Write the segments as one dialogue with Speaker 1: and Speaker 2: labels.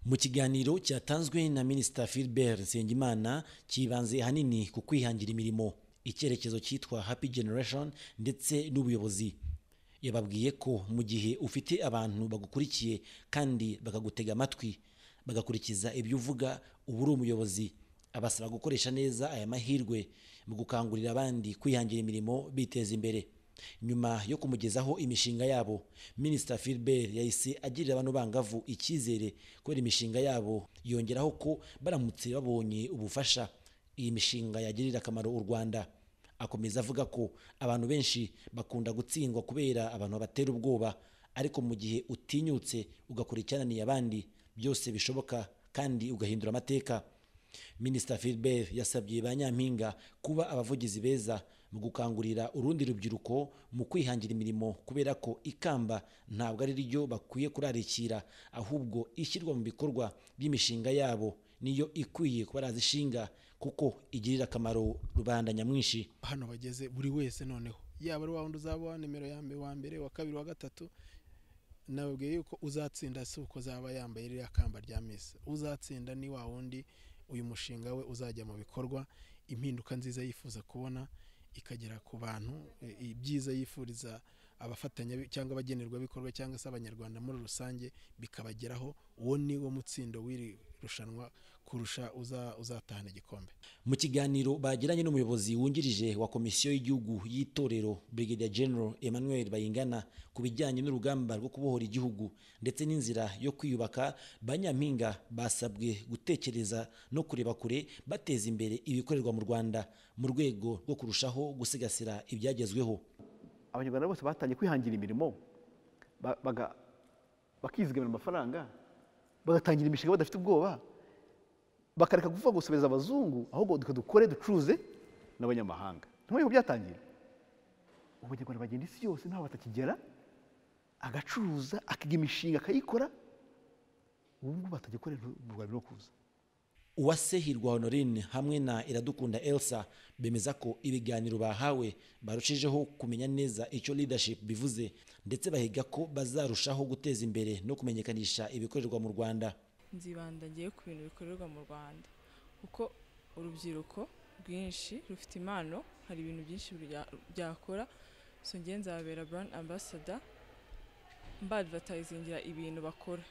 Speaker 1: mu kiganiro cyatanzwe na minisita Philbert Nsengimana cyibanze hanini ku kwihangira imirimo icyerekezo cyitwa happy generation ndetse n'ubuyobozi yababwiye ko mu gihe ufite abantu bagukurikiye kandi bakagutega amatwi bagakurikiza ibyo uvuga uba uri umuyobozi abasaba gukoresha neza aya mahirwe mu gukangurira abandi kwihangira imirimo biteza imbere nyuma yo kumugezaho imishinga yabo minisita Philbert yahise agirira abantu bangavu icyizere kubera imishinga yabo yongeraho ko baramutse babonye ubufasha iyi mishinga yagirira akamaro u Rwanda akomeza avuga ko abantu benshi bakunda gutsindwa kubera abantu batera ubwoba ariko mu gihe utinyutse ugakora icyananiye abandi byose bishoboka kandi ugahindura amateka minisita Philbert yasabye ba nyampinga kuba abavugizi beza mu gukangurira urundi rubyiruko mu kwihangira imirimo kubera ko ikamba ntabwo ari ryo bakwiye kurarikira ahubwo ishyirwa mu bikorwa by'imishinga yabo niyo ikwiye kuba yazishinga kuko igirira akamaro rubanda nyamwinshi
Speaker 2: hano bageze buri wese noneho yaba ari wa wundi uzaba uwa nimero ya mbere wa mbere wa kabiri wa gatatu nababwiye yuko uzatsinda si uko zaba yambaye ririya kamba rya misi uzatsinda ni wa wundi uyu mushinga we uzajya mu bikorwa impinduka nziza yifuza kubona ikagera ku bantu ibyiza yifuriza abafatanya cyangwa abagenerwabikorwa cyangwa se abanyarwanda muri rusange bikabageraho uwo ni wo mutsindo w'iri rushanwa kurusha uzatahana igikombe
Speaker 1: mu kiganiro bagiranye n'umuyobozi wungirije wa komisiyo y'igihugu y'itorero Brigadier General Emmanuel Bayingana ku bijyanye n'urugamba rwo kubohora igihugu ndetse n'inzira yo kwiyubaka ba nyampinga basabwe gutekereza no kureba kure bateza imbere ibikorerwa mu Rwanda mu rwego rwo kurushaho gusigasira ibyagezweho
Speaker 3: abanyarwanda bose batangiye kwihangira imirimo bakizigamira amafaranga bagatangira imishinga badafite ubwoba bakareka kuvuga gusubiriza abazungu ahubwo dukore ducuruze n'abanyamahanga ntabwo byatangira abanyarwanda bagenda isi yose ntaho batakigera agacuruza akiga imishinga akayikora ubu ngubu batajya gukora mu rwanda no kuza
Speaker 1: uwase hirwa honorine hamwe na iradukunda elsa bemeza ko ibiganiro bahawe barushijeho kumenya neza icyo leadership bivuze ndetse bahiga ko bazarushaho guteza imbere no kumenyekanisha ibikorerwa mu rwanda
Speaker 4: nzibanda ngiye ku bintu bikorerwa mu rwanda kuko urubyiruko rwinshi rufite impano hari ibintu byinshi byakora so ngiye nzabera brand ambassador mbadvertisingira ibintu bakora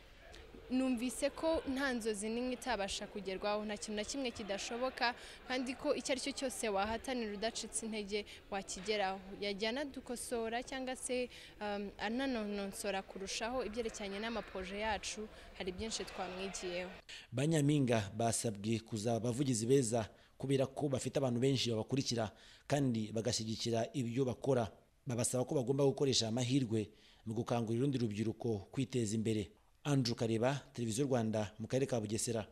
Speaker 5: numvise ko nta nzozi n'imwe itabasha kugerwaho nta kintu na kimwe kidashoboka kandi ko icyo ari cyo cyose wahatanira udacitse intege wakigeraho yajya anadukosora cyangwa se ananononsora kurushaho ibyerekeranye n'amapoje yacu hari byinshi twamwigiyeho
Speaker 1: ba nyampinga basabwe kuzaba abavugizi beza kubera ko bafite abantu benshi babakurikira kandi bagashyigikira ibyo bakora babasaba ko bagomba gukoresha amahirwe mu gukangurira urundi rubyiruko kwiteza imbere Andrew Kareba televiziyo Rwanda mu karere ka Bugesera